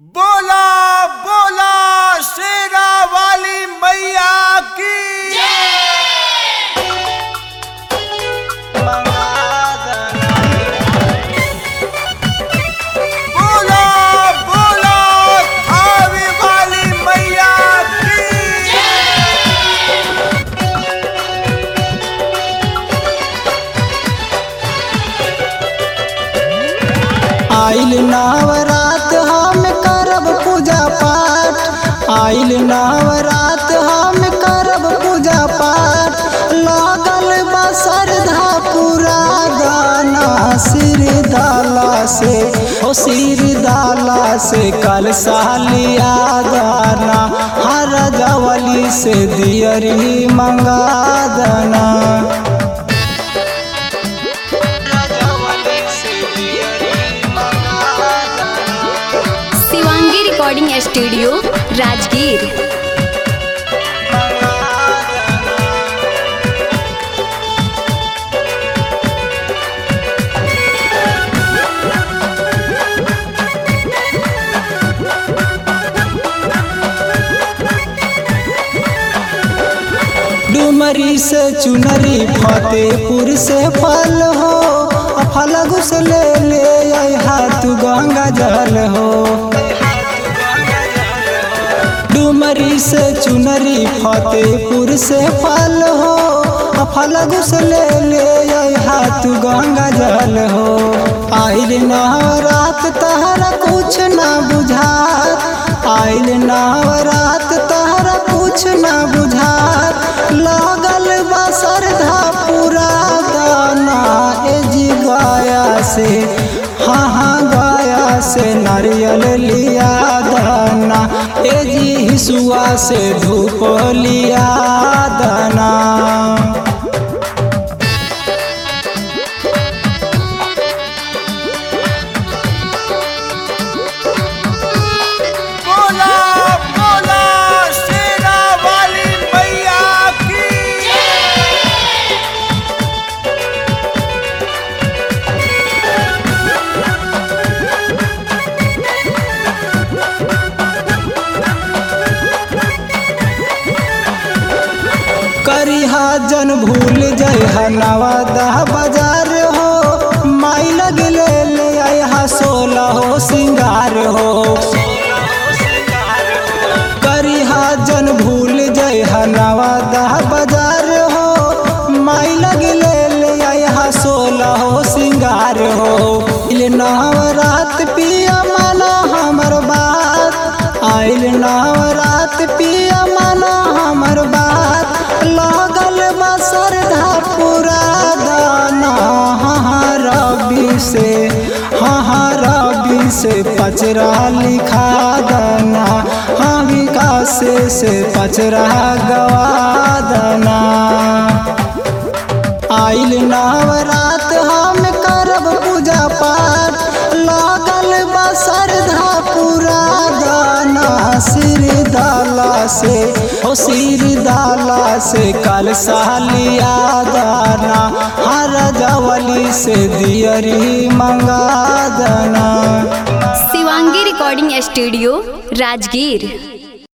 बोला बोला शेरा वाली मैया की बोला बोला आवे वाली मैया की आइल नवरात हम करब पूजा पाठ आइल नवरात हम करब पूजा पाठ लागल बा श्रद्धा पूरा गाना सिर दाला से ओ सिर दाला से कल सालिया गाना हर जवली से दियरी मंगा दना शिवांगी रिकॉर्डिंग स्टूडियो राजगीर डुमरी से चुनरी फतेहपुर से फल हो आ फलगु से ले ले आई हाथ गंगा जल हो डुमरी से चुनरी फतेहपुर से फल हो आ फलगु से ले ले आई हाथ गंगा जल हो आइल नवरात तहरा कुछ ना बुझात आइल नवरात तहरा कुछ ना बुझात लागल बा श्रद्धा पूरा गाना ए जी गाया से हाँ हाँ गाया से नारियल लिया दाना ए जी हिसुआ से धूप लिया दाना बोला बोला शेरा वाली मैया की करिहा जन भूल जय नवादा बाजार हो माई लगले ले आया सोलह हो सिंगार हो करिहा जन भूल जय नवादा बाजार हो माई लगले ले आया सोलह हो सिंगार हो इल नवरात पिया माना हमर बात आइल नवरात पिया माना हमर बात लागल बा श्रद्धा पूरा गाना हाँ रबी से हाँ रबी से पचरा लिखा दना हाँ विकास से पचरा गवा दना आइल नवरात हम करब पूजा पाठ लागल बा श्रद्धा पूरा गाना सिर दाला से ओ सिर दाला से कल सालिया दाना हर जवली से दियरी मंगा दना शिवांगी रिकॉर्डिंग स्टूडियो राजगीर